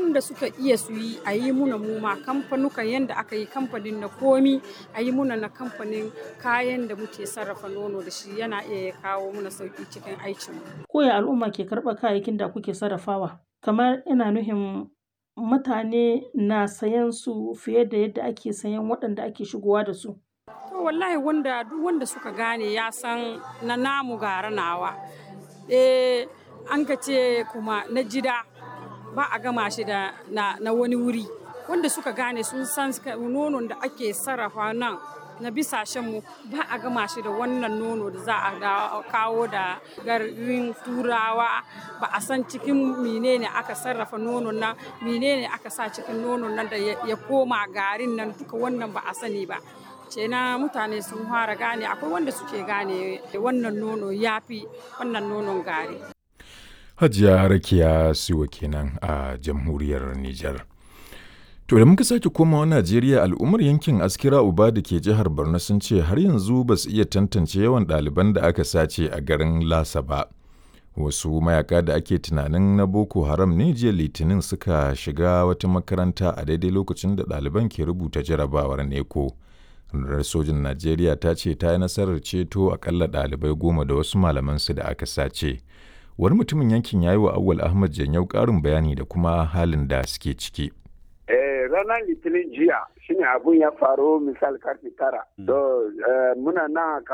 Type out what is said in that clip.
abun da suka iya su yi a yi muna muma kamfanukan yadda aka yi kamfanin na komi a yi muna na kamfanin kayan da muke sarrafa nono da shi yana iya ya kawo muna sauki cikin aikinmu. Koya al'umma ke karɓar kayayyakin da kuke sarrafawa? Kamar ina nuhin mutane na sayan su fiye da yadda ake sayan waɗanda ake shigowa da su. To wallahi wanda duk wanda suka gane ya san na namu gara nawa. Eh an ka ce kuma na jida ba a gama shi da na, na wani wuri. Wanda suka gane sun san nonon da ake sarrafa nan na bisashenmu ba a gama shi da wannan nono da za a kawo da garin turawa ba a san cikin menene aka sarrafa nonon nan menene aka sa cikin nonon nan da ya koma garin nan duka wannan ba a sani ba na mutane sun fara gane akwai wanda suke gane wannan nono ya fi wannan nonon gari hajiya rakiya siwa kenan a jamhuriyar nijar To da muka sake komawa Najeriya al'ummar yankin Askira Uba da ke jihar Borno sun ce har yanzu ba su iya tantance yawan ɗaliban da aka sace a garin Lasa ba. Wasu mayaka da ake tunanin na Boko Haram ne jiya Litinin suka shiga wata makaranta a daidai lokacin da ɗaliban ke rubuta jarabawar neko. Rundunar sojin Najeriya ta ce ta yi nasarar ceto akalla ɗalibai goma da wasu malamansu da aka sace. Wani mutumin yankin ya yi wa Awwal Ahmad Janyau ƙarin bayani da kuma halin da suke ciki. ranar litinin jiya shine abun ya faru misal karfe tara. To muna nan